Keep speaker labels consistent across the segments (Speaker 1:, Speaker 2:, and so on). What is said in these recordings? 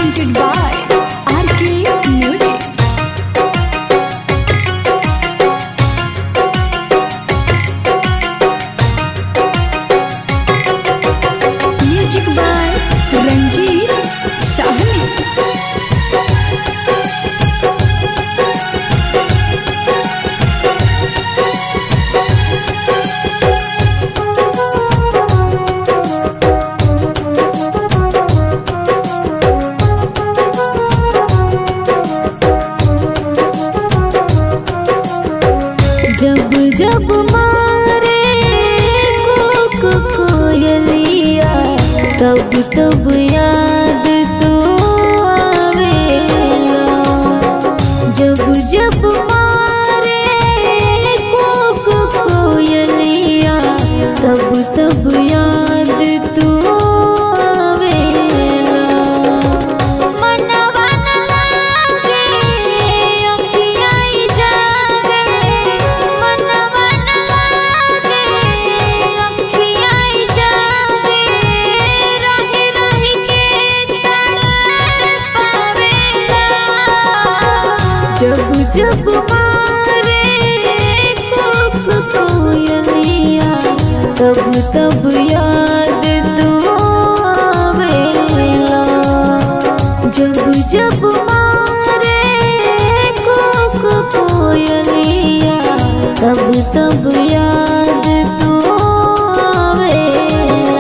Speaker 1: presented by RK Music. Music by Ranjit Sahni.
Speaker 2: जब जब मारे कोक कोयलिया तब तब याद तू आवेला जब जब मारे कोक कोयलिया तब तब याद तू आवेला मनवा न लागे अखियाँ जागे मनवा न लागे अखियाँ जागे रही रही के तड़पावेला जब जब मारे कोक कोयलिया तब तब याद तू आवेला जब जब मारे कोक कोयलिया तब तब याद तू आवेला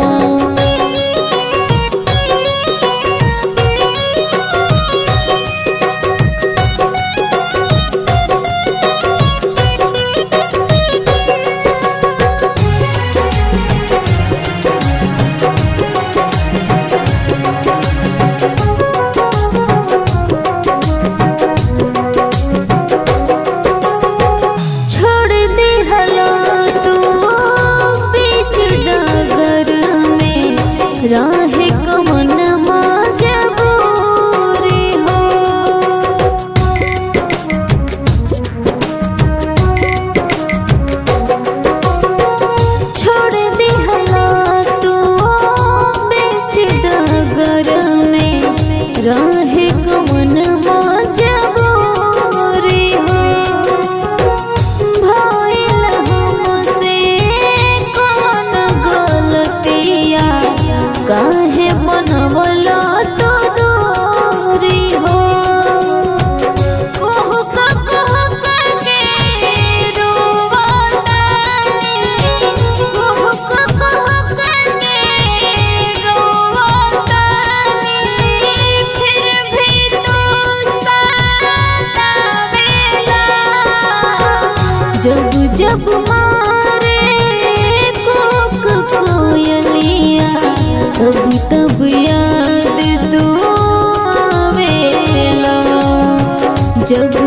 Speaker 2: छोड़ दे हला तू बीच डगर में राहे कमन मजबूरी हो छोड़ दे हला तू बीच डगर में राहे कमन मजबूरी हो भइल हमसे कौन गलतिया काहे बनवला तो दूरी हो कोह का कोह करके रोवतानी कोह का कोह करके रोवतानी फिर भी तू सतावेला जब जब मारे कोक कोयलिया तब तब याद तू आवेला जब